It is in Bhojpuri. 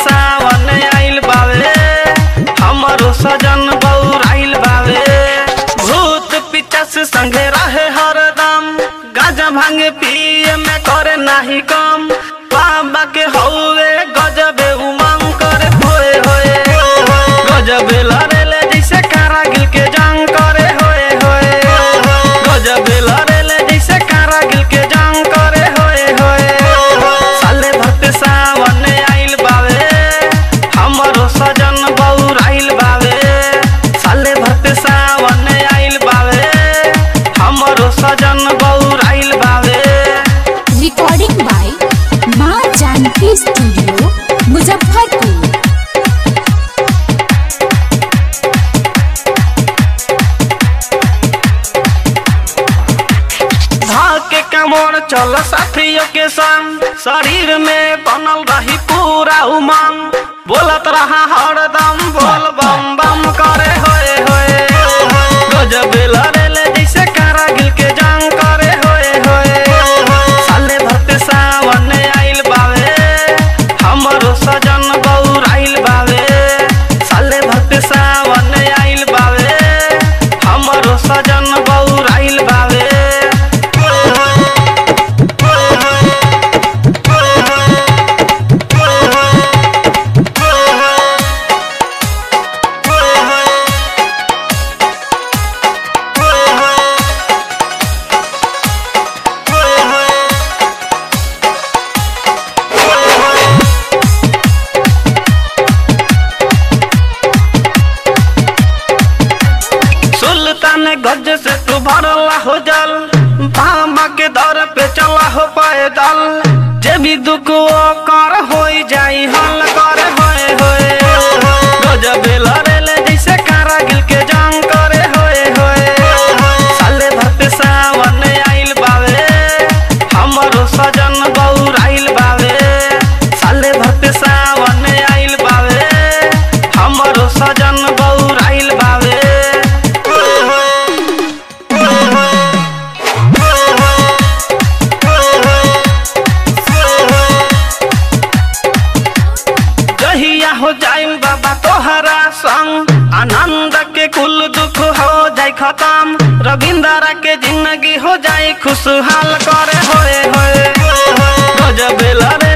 सावन आइल बावे हमरो सजन बौराइल बावे भूत पिचस संगे रहे हरदम गाजा भांगे पिए में करे नाही कम बाबा के हौवे गजबे उमंग करे होए होए गजबे लड़ेले जैसे कारागिल के जंग करे होए होए गजबे लड़ेले जैसे कारागिल के जंग करे होए होए साले भक्त सावन आइल बावे हमरो सजन बौराइल बावे साले भक्त सावन आइल बावे हमरो सजन बौराइल बावे रिकॉर्डिंग बाय माँ जानकी स्टूडियो मुजफ्फरपुर धाके कमर चल साथियों के संग शरीर में बनल रही पूरा उमंग बोलत रहा हरदम बोल बम बम करे होए होए गजब लड़ेले जैसे कारागिल के जंग करे होए होए साले भक्त सावन आइल बावे हमरो सजन बौराइल बावे साले भक्त सावन आइल बावे हमरो सजन बौराइल बावे सुल्तान गज से तू भरला हो जल बाबा के दर पे चला हो पैदल जे भी दुख वो कर हो जाई हल कर होए होए गजब लड़ेले जैसे कारागिल के जंग करे होए होए साले भक्त सावन आइल बावे हमरो सजन बौराइल बावे साले भक्त सावन आइल बावे हमरो सजन बौराइल बावे जहिया हो जाइम बाबा तोहरा संग आनंद के कुल दुख हो जाए खत्म रविंद्र के जिंदगी हो जाए खुशहाल करे होए होए गजब लड़े